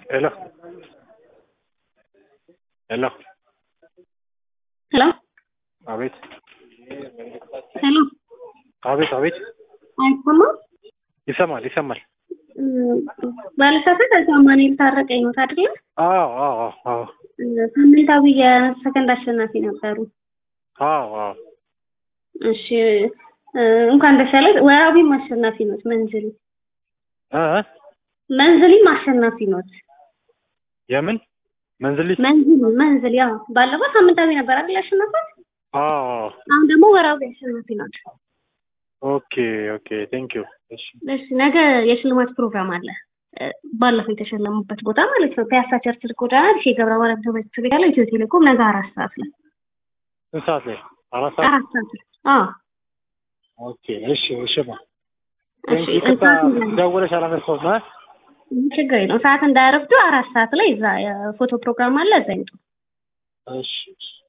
Hello. Hello. ሄሎ አቤት ሄሎ አቤት አቤት አይሰማም? ይሰማል ይሰማል። ባለሳሳት አማኑኤል ታረቀኝ ነው አይደለ? አዎ አዎ አዎ አዎ ሳምንታዊ የሰከንድ አሸናፊ ነበሩ። አዎ አዎ እሺ እ እንኳን ደስ ያለህ። ወራቢም አሸናፊ ኖት። መንዝሊ እ እ መንዝሊም አሸናፊ ኖት። የምን መንዝሊ? መንዝሊ መንዝሊ ያው ባለፈው ሳምንታዊ ነበር አይደል ያሸነፋት? አዎ አዎ አሁን ደግሞ ወራቢ አሸናፊ ናት። ኦኬ ኦኬ ቴንክ ዩ። እሺ እሺ ነገ የሽልማት ፕሮግራም አለ። እ ባለፈው የተሸለሙበት ቦታ ማለት ነው። ፒያሳ ቸርችል ጎዳና ዲሼ ገብረ ማርያም ትምህርት ቤት ያለው ኢትዮ ቴሌኮም ነገ አራት ሰዓት ላይ ስንት ሰዓት ላይ? አራት ሰዓት። አራት ሰዓት ላይ አዎ ኦኬ እሺ እሺ ማ እሺ ቴንክ ዩ። ይቅርታ ሰዓት እንዳይ- ደውለሽ አላነሳሁም እ ችግር የለውም። ሰዓት እንዳያረፍዱ አራት ሰዓት ላይ እዛ የፎቶ ፕሮግራም አለ እዛ ይምጡ። እሺ እሺ